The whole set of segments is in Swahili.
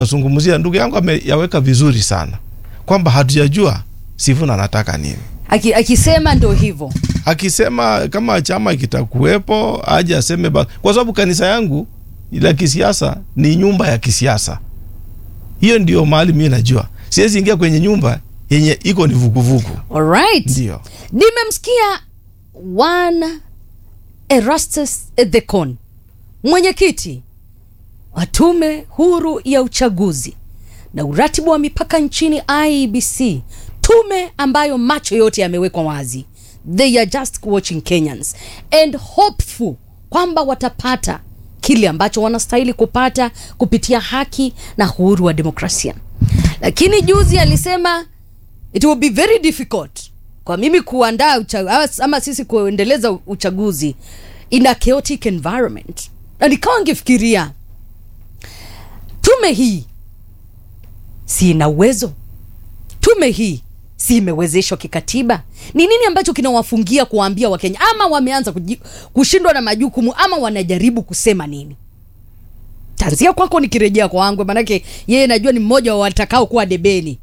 Nazungumzia ndugu yangu ameyaweka vizuri sana kwamba hatujajua Sifuna anataka nini. Aki, akisema ndo hivyo Akisema kama chama kitakuwepo aje aseme ba, kwa sababu kanisa yangu la kisiasa ni nyumba ya kisiasa. Hiyo ndio mahali mimi najua, siwezi ingia kwenye nyumba yenye iko ni vuguvugu. alright. Ndio Nimemsikia one Erastus Ethekon, mwenyekiti wa tume huru ya uchaguzi na uratibu wa mipaka nchini IEBC, tume ambayo macho yote yamewekwa wazi. They are just watching Kenyans and hopeful kwamba watapata kile ambacho wanastahili kupata kupitia haki na uhuru wa demokrasia. Lakini juzi alisema it will be very difficult kwa mimi kuandaa ucha- ama sisi kuendeleza uchaguzi in a chaotic environment, na nikawa ngifikiria tume hii si ina uwezo? Tume hii si imewezeshwa kikatiba? Ni nini ambacho kinawafungia kuwaambia Wakenya, ama wameanza kuji- kushindwa na majukumu, ama wanajaribu kusema nini? Tanzia kwako nikirejea kwa Wangwe, manake yeye najua ni mmoja wa watakao kuwa debeni.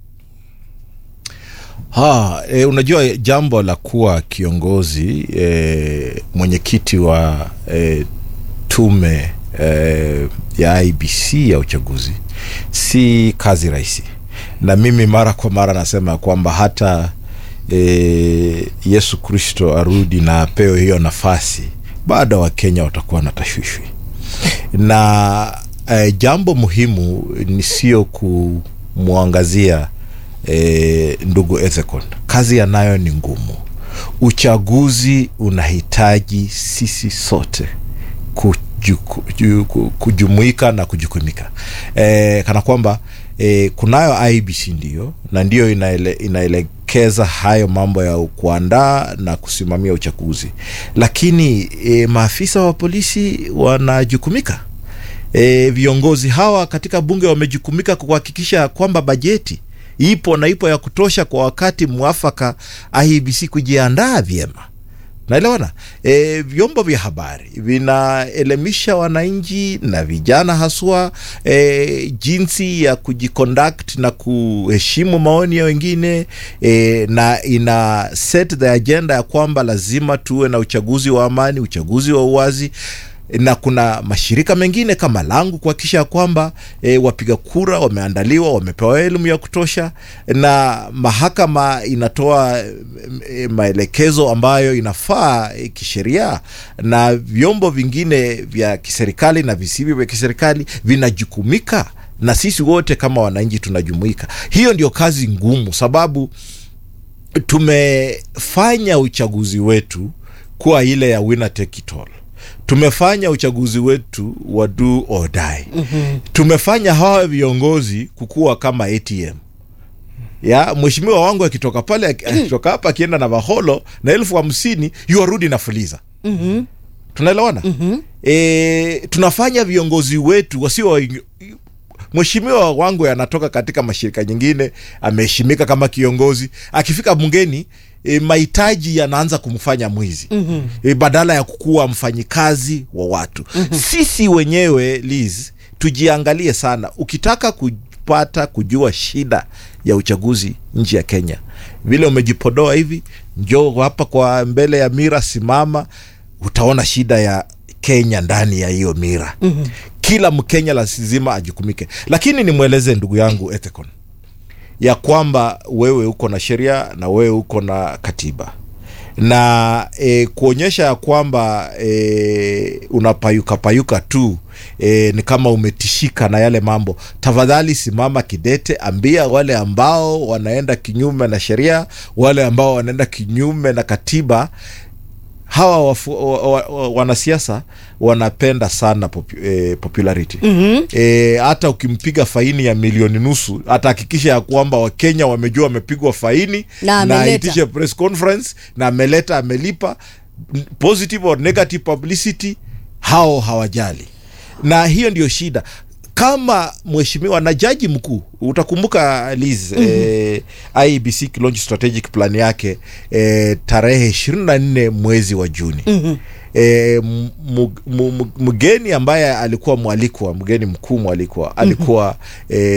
Ha, e, unajua jambo la kuwa kiongozi e, mwenyekiti wa e, tume e, ya IBC ya uchaguzi si kazi rahisi, na mimi mara kwa mara nasema kwamba hata e, Yesu Kristo arudi na apewe hiyo nafasi, bado Wakenya watakuwa na tashwishwi na e, jambo muhimu ni sio kumwangazia e, ndugu Ethekon, kazi anayo ni ngumu. Uchaguzi unahitaji sisi sote kujuku, ju- ku- kujumuika na kujukumika e, kana kwamba e, kunayo IBC ndio na ndio inaele, inaelekeza hayo mambo ya kuandaa na kusimamia uchaguzi, lakini e, maafisa wa polisi wanajukumika. E, viongozi hawa katika bunge wamejukumika kuhakikisha kwamba bajeti ipo na ipo ya kutosha kwa wakati mwafaka, IEBC kujiandaa vyema. Naelewana. E, vyombo vya habari vinaelimisha wananchi na vijana haswa e, jinsi ya kujiconduct na kuheshimu maoni ya wengine e, na ina set the agenda ya kwamba lazima tuwe na uchaguzi wa amani, uchaguzi wa uwazi na kuna mashirika mengine kama langu kuhakikisha kwamba e, wapiga kura wameandaliwa, wamepewa elimu ya kutosha, na mahakama inatoa e, maelekezo ambayo inafaa e, kisheria, na vyombo vingine vya kiserikali na visivyo vya kiserikali vinajukumika, na sisi wote kama wananchi tunajumuika. Hiyo ndio kazi ngumu, sababu tumefanya uchaguzi wetu kuwa ile ya winner take it all tumefanya uchaguzi wetu wa do or die. mm-hmm. tumefanya hawa viongozi kukuwa kama ATM ya mheshimiwa wangu akitoka pale akitoka hapa akienda na vaholo na elfu hamsini yuarudi na fuliza mm-hmm. tunaelewana mm-hmm. e, tunafanya viongozi wetu wasio mheshimiwa wangu anatoka katika mashirika nyingine ameheshimika kama kiongozi akifika bungeni e, mahitaji yanaanza kumfanya mwizi mm-hmm. e, badala ya kukuwa mfanyikazi wa watu mm-hmm. sisi wenyewe Liz tujiangalie sana ukitaka kupata kujua shida ya uchaguzi nchi ya Kenya vile umejipodoa hivi njoo hapa kwa mbele ya mira simama utaona shida ya Kenya ndani ya hiyo mira mm-hmm. kila Mkenya lazima ajukumike, lakini nimweleze ndugu yangu Ethekon ya kwamba wewe uko na sheria na wewe uko na katiba na e, kuonyesha ya kwamba e, unapayuka payuka tu e, ni kama umetishika na yale mambo. Tafadhali simama kidete, ambia wale ambao wanaenda kinyume na sheria, wale ambao wanaenda kinyume na katiba hawa wafu, wa, wa, wa, wanasiasa wanapenda sana popu, eh, popularity mm-hmm. eh, hata ukimpiga faini ya milioni nusu atahakikisha ya kwamba wakenya wamejua wamepigwa faini Na na ameleta. aitishe press conference na ameleta amelipa positive or negative publicity hao hawajali na hiyo ndio shida kama mheshimiwa na jaji mkuu utakumbuka Liz mm-hmm. eh, IEBC launch strategic plan yake eh, tarehe ishirini na nne mwezi wa Juni mm-hmm. E, mgeni ambaye alikuwa mwalikwa mgeni mkuu mwalikwa alikuwa mm-hmm. e,